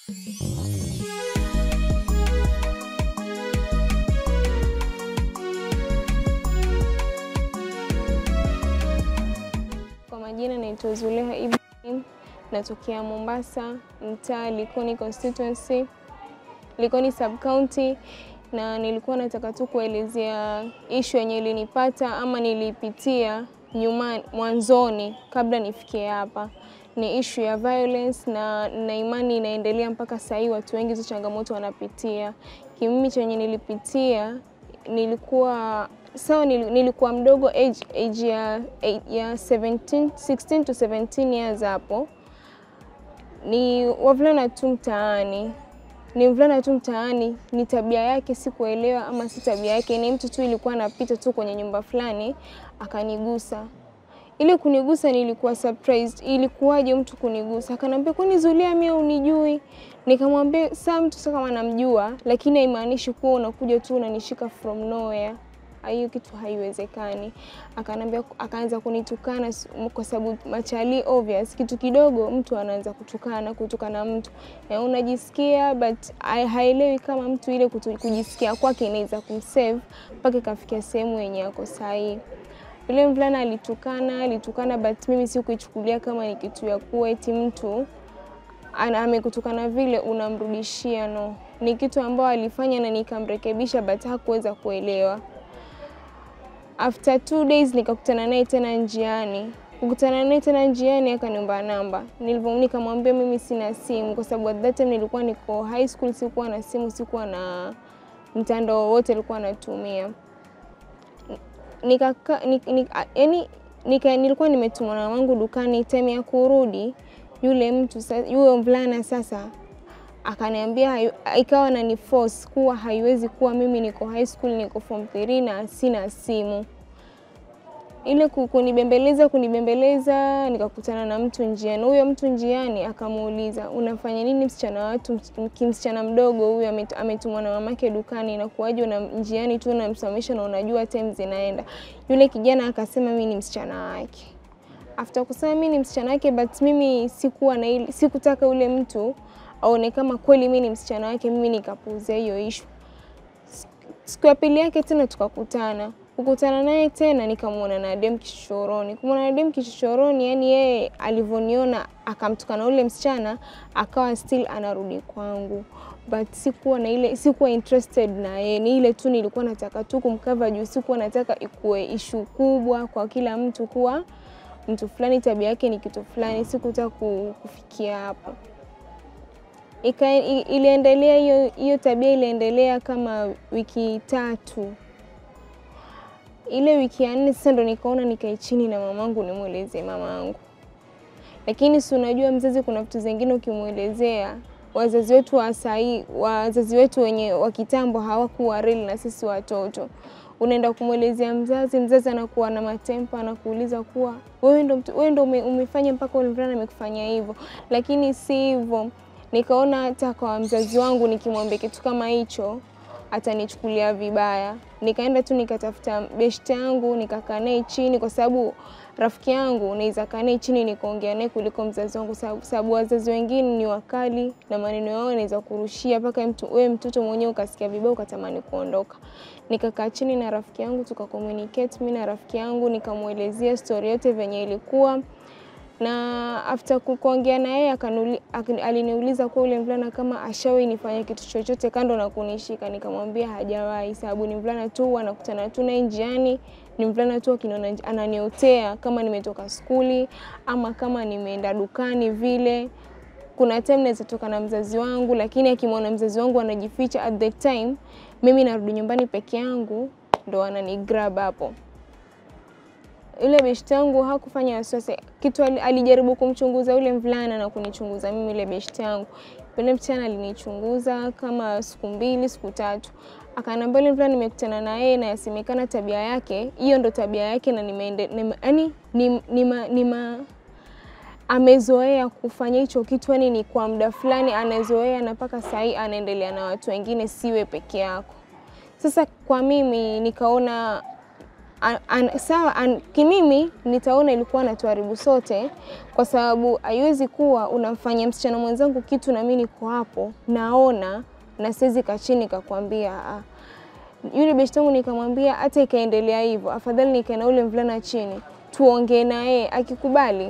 Kwa majina naitwa Zuleha Ibrahim, natokea Mombasa, mtaa Likoni constituency, Likoni sub county, na nilikuwa nataka tu kuelezea ishu yenye ilinipata ama nilipitia nyuma mwanzoni kabla nifikie hapa. Ni ishu ya violence na na imani inaendelea mpaka saa hii, watu wengi hizo changamoto wanapitia. Kimimi chenye nilipitia nilikuwa sawa, nilikuwa mdogo age, age ya, ya 17, 16 to 17 years hapo. Ni wavulana tu mtaani, ni mvulana tu mtaani, ni tabia yake sikuelewa, ama si tabia yake, ni mtu tu ilikuwa anapita tu kwenye nyumba fulani akanigusa. Ile kunigusa nilikuwa surprised, ilikuwaje mtu kunigusa? Akanambia kwani Zulia mimi unijui? Nikamwambia saa mtu sasa kama namjua, lakini haimaanishi kuwa unakuja tu unanishika from nowhere hiyo kitu haiwezekani. Akanambia, akaanza kunitukana kwa sababu machali obvious, kitu kidogo mtu anaanza kutukana kutukana mtu ya unajisikia, but haelewi kama mtu ile kutu, kujisikia kwake inaweza kumsave mpaka ikafikia sehemu yenye yako sahihi. Yule mvulana alitukana alitukana, but mimi sikuichukulia kama ni kitu ya kuwa eti mtu amekutukana vile unamrudishia. No, ni kitu ambayo alifanya na nikamrekebisha, but hakuweza kuelewa. After two days nikakutana naye tena njiani. Kukutana naye tena njiani akaniomba namba. Nilivyo nikamwambia mimi sina simu kwa sababu at that time nilikuwa niko high school, sikuwa na simu, sikuwa na mtandao wote alikuwa anatumia. Nikaka nik, nik, yani nika, nilikuwa nimetumwa na wangu dukani, time ya kurudi yule mtu yule mvulana sasa akaniambia ikawa na ni force kuwa haiwezi kuwa mimi niko high school niko form 3 na sina simu. Ile kunibembeleza kunibembeleza, nikakutana na mtu njiani. Huyo mtu njiani akamuuliza unafanya nini msichana watu, kimsichana mdogo huyo ametumwa na mamake dukani, na kuwaje na njiani tu unamsimamisha na unajua time zinaenda. Yule kijana akasema mimi ni msichana wake. After kusema mimi ni msichana wake, but mimi sikuwa na ile, sikutaka ule mtu aone kama kweli mimi ni msichana wake, mimi nikapuuzia hiyo ishu. Siku ya pili yake tena tukakutana, kukutana naye tena nikamwona na dem kichochoroni. Kumwona na dem kichochoroni, yani yeye alivyoniona akamtukana ule msichana, akawa still anarudi kwangu, but sikuwa na ile, sikuwa interested na yeye. Ni ile tu nilikuwa nataka tu kumkava juu, sikuwa nataka ikuwe ishu kubwa kwa kila mtu kuwa mtu fulani tabia yake ni kitu fulani, sikutaka kufikia hapo. Ika, iliendelea hiyo hiyo tabia iliendelea kama wiki tatu. Ile wiki ya nne sasa ndo nikaona nikae chini na mamangu nimwelezee mamangu, lakini si unajua mzazi, kuna vitu zingine ukimwelezea wazazi wetu wa sahii, wazazi wetu wenye wa kitambo hawakuwa real na sisi watoto unaenda kumwelezea mzazi, mzazi anakuwa na matempa, anakuuliza kuwa wewe ndo wewe ndo umefanya mpaka ule mvulana amekufanyia hivyo, lakini si hivyo. Nikaona hata kwa mzazi wangu nikimwambia kitu kama hicho atanichukulia vibaya. Nikaenda tu nikatafuta beshte yangu nikakaa naye chini, kwa sababu rafiki yangu naweza kaa naye chini nikaongea naye kuliko mzazi wangu, sababu wazazi wengine ni wakali na maneno yao yanaweza kurushia mpaka mtu wewe mtoto mwenyewe ukasikia vibaya ukatamani kuondoka. Nikakaa chini na rafiki yangu tukakommunicate, mimi na rafiki yangu nikamwelezea story yote venye ilikuwa na after kuongea na yeye aliniuliza kwa ule mvulana kama ashawahi nifanya kitu chochote kando na kunishika. Nikamwambia hajawahi, sababu ni mvulana tu anakutana tu naye njiani, ni mvulana tu akiniona ananiotea kama nimetoka skuli ama kama nimeenda dukani vile. Kuna time naweza toka na mzazi wangu, lakini akimwona mzazi wangu anajificha, at the time mimi narudi nyumbani peke yangu, ndo anani grab hapo yule beshte yangu hakufanya wasiwasi kitu, alijaribu kumchunguza yule mvulana na kunichunguza mimi. Yule beshte yangu yule msichana alinichunguza kama siku mbili siku tatu, akaniambia yule mvulana nimekutana na yeye na yasemekana tabia yake hiyo ndo tabia yake, na nimeende yani ni, ni, ni, ni amezoea kufanya hicho kitu, yani ni kwa muda fulani anazoea, na mpaka saa hii anaendelea na watu wengine, siwe peke yako. Sasa kwa mimi nikaona an, an, sawa an, kimimi nitaona ilikuwa natuharibu sote, kwa sababu haiwezi kuwa unamfanyia msichana mwenzangu kitu na mimi niko hapo naona na siwezi kachini kakwambia ah. Yule beshte yangu nikamwambia hata ikaendelea hivyo, afadhali nikae na ule mvulana chini tuongee naye, akikubali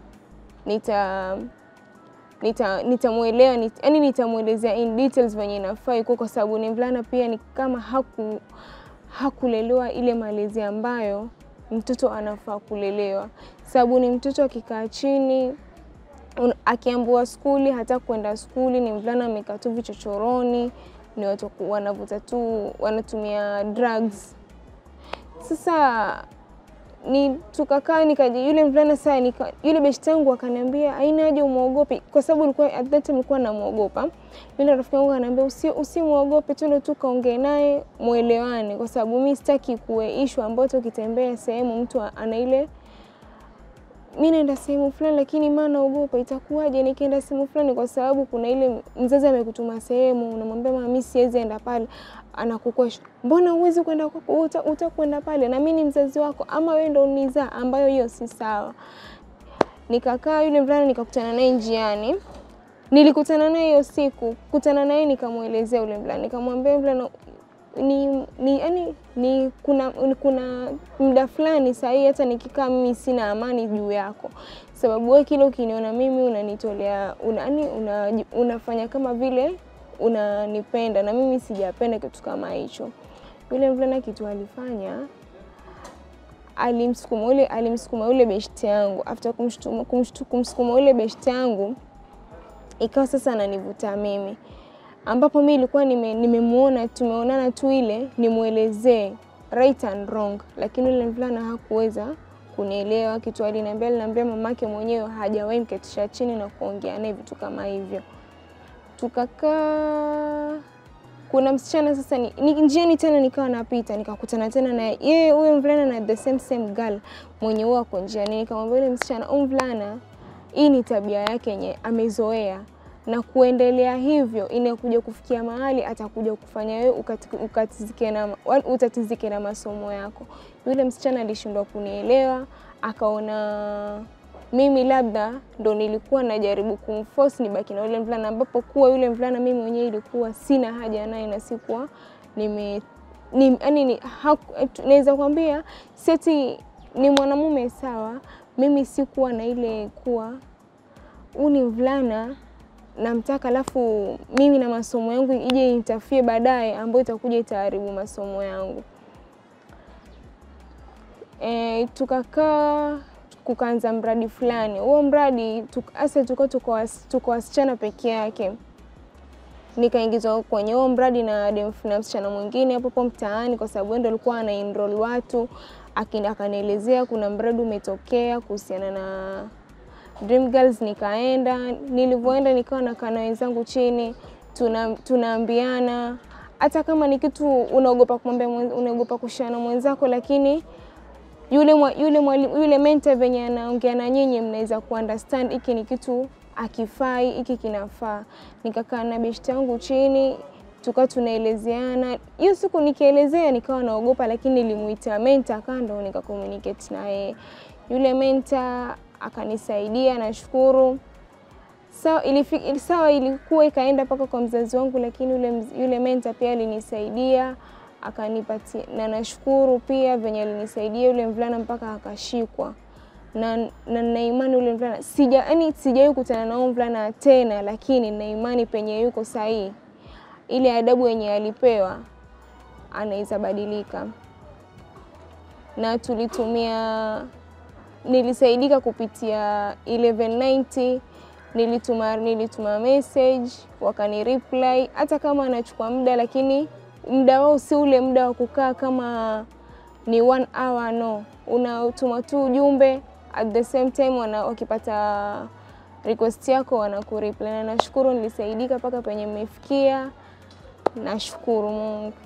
nita nita nitamwelewa nit, yani nitamwelezea in details venye inafaa iko, kwa sababu ni mvulana pia, ni kama haku hakulelewa ile malezi ambayo mtoto anafaa kulelewa, sababu ni mtoto akikaa chini un- akiambiwa skuli hata kwenda skuli, ni mvulana amekaa tu vichochoroni, ni watu waku- wanavuta tu wanatumia drugs. Sasa ni tukakaa nikaji yule mvulana saa nika, yule beshte yangu akaniambia haina haja umwogope, kwa sababu nilikuwa at that time nilikuwa namwogopa. Yule rafiki yangu akaniambia usi usimwogope, twende tu kaongee naye mwelewane, kwa sababu mi sitaki kuwe issue ambayo tu ukitembea sehemu mtu ana ile mi naenda sehemu fulani lakini maa naogopa itakuwaje nikienda sehemu fulani, kwa sababu kuna ile mzazi amekutuma sehemu, unamwambia mama, mi siwezi enda pale, anakukwesha mbona huwezi kwenda kwako, uta, utakwenda pale na mi ni mzazi wako, ama wewe ndo unizaa, ambayo hiyo si sawa. Nikakaa yule mvulana nikakutana naye njiani, nilikutana naye hiyo siku, kutana naye nikamwelezea yule mvulana, nikamwambia mvulana ni, ni, yani, ni kuna, ni kuna muda fulani sahii hata nikikaa mimi sina amani juu yako, sababu wewe kile ukiniona mimi unanitolea una, yani, una, unafanya kama vile unanipenda na mimi sijapenda kitu kama hicho. Yule mvulana kitu alifanya alimsukuma ule alimsukuma yule beshte yangu, after kumshtuma kumshtu- kumsukuma yule beshte yangu ikawa sasa ananivuta mimi ambapo mi ilikuwa nime- nimemuona tumeonana tu ile nimwelezee right and wrong, lakini yule mvulana hakuweza kunielewa kitu. Aliniambia aliniambia mamake mwenyewe hajawahi mketisha chini na kuongea naye vitu kama hivyo. Tukakaa, kuna msichana sasa ni, ni, njiani tena nikawa napita nikakutana tena na yeye huyo mvulana na the same same girl mwenye huwa ako njiani, nikamwambia yule msichana, huyu mvulana hii ni tabia yake yenye amezoea na kuendelea hivyo inakuja kufikia mahali atakuja kufanya wewe ukati- ukatizike na, wa- utatizike na masomo yako. Yule msichana alishindwa kunielewa, akaona mimi labda ndo nilikuwa najaribu kumforce nibaki na yule mvulana, ambapo kuwa yule mvulana mimi mwenyewe ilikuwa sina haja naye na sikuwa nime ni, yani ni, haku- naweza kwambia seti ni mwanamume sawa, mimi sikuwa na ile kuwa huu ni mvulana namtaka, alafu mimi na masomo yangu ije intafie baadaye, ambayo itakuja itaharibu masomo yangu. E, tukakaa kukaanza mradi fulani. Huo mradi hasa tulikuwa tuko was- tuko wasichana peke yake, nikaingizwa kwenye huo mradi na dem na msichana mwingine hapo hapo mtaani, kwa sababu yeye ndo alikuwa ana enroll watu, akini akanielezea kuna mradi umetokea kuhusiana na Dream Girls. Nikaenda, nilivyoenda nikawa nakaa na wenzangu chini, tuna tunaambiana hata kama ni kitu unaogopa kumwambia mwen- unaogopa kushare na mwenzako, lakini yule mwa, yule mwalimu yule mentor venye anaongea na nyinyi mnaweza kuunderstand hiki ni kitu akifai, hiki kinafaa. Nikakaa na beshte yangu chini tukawa tunaelezeana. Hiyo siku nikielezea nikawa naogopa, lakini nilimuita mentor kando, nika communicate na yeye. Yule mentor akanisaidia, nashukuru. Sawa, ilifi- sawa ilikuwa ikaenda mpaka kwa mzazi wangu, lakini yule, mz- yule mentor pia alinisaidia akanipatia, na nashukuru pia venye alinisaidia yule mvulana mpaka akashikwa, na na nina imani yule mvulana sija, yani sijawahi kukutana na huyo mvulana tena, lakini nina imani penye yuko sahii, ile adabu yenye alipewa anaweza badilika, na tulitumia nilisaidika kupitia 1190 nilituma nilituma message wakani reply, hata kama anachukua muda, lakini muda wao si ule muda wa kukaa kama ni one hour, no, unatuma tu ujumbe at the same time wana, wakipata request yako wanakureply, na nashukuru nilisaidika mpaka penye mmefikia. Nashukuru Mungu.